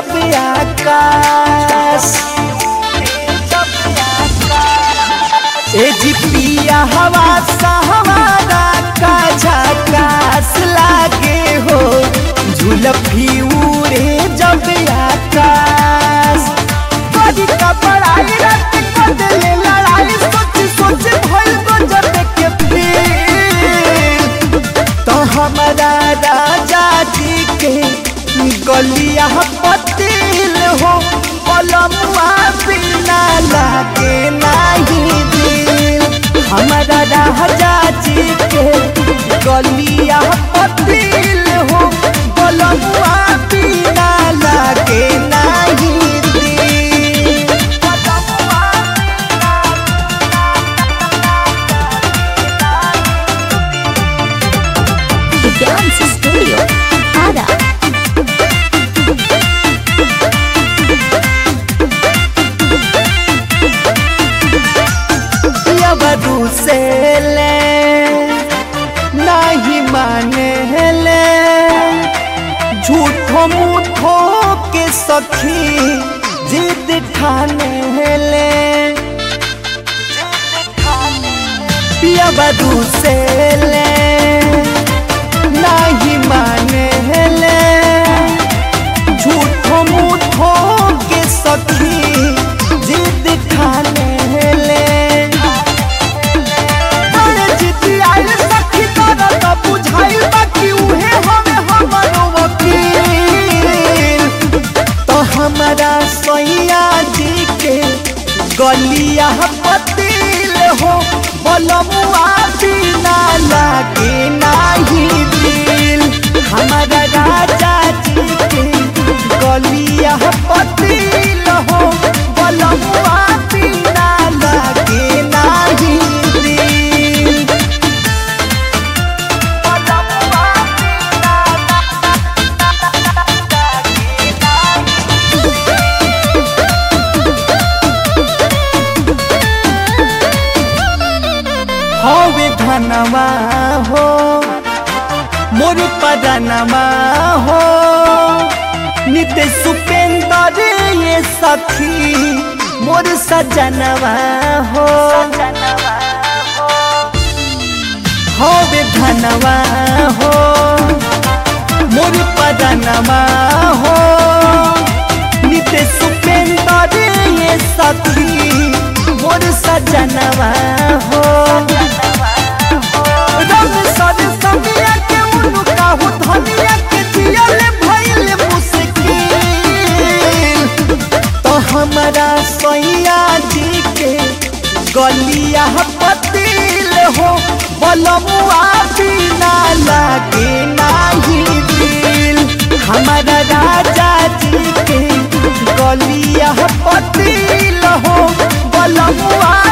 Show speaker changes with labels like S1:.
S1: जब आकाश ए जी पिया हवा सहारा का झकास लागे हो झुलफी उड़े जब आकाश बड़ी का बड़ाई रात को दिले लड़ाई सोच सोच भइल को जब के फिर तो हमारा राजा जी के गलिया पतिल हो कलमुआ बिना लागे नहीं दिल हमारा राजा जी के गलिया पतिल हो कलमुआ बिना लागे नहीं दिल
S2: The Dance Studio. Ada.
S1: यवरू से ले नहीं माने ले झूठो मूठो के सखी जिद ठाने ले यवरू से ले नहीं माने ले झूठो मूठो के सखी जिद ठाने ले अरे जिद्दी आइल सखी तोरा त बुझाइल बाकी उहे हमे हमरो वकील तो हमारा सैया जी के गलिया पतिल हो बलमुआ बिना लागे नाही दिल हमारा राजा जी के गलिया पतिल हो बलमुआ बिना लागे नाही दिल हवे धनवा हो मोर पदनवा हो नित्य सुपेंदर ये सखी मोर सजनवा हो हवे धनवा हो मोर पदनवा हो नित्य सुपेंदर ये सखी मोर सजनवा हो रंग सर समिया के उनका हो धनिया के जियल भइल मुश्किल तो हमारा सैया जी के गलिया पतिल हो बलमुआ बिना लागे नाही दिल हमारा राजा जी के गलिया पतिल हो बलमुआ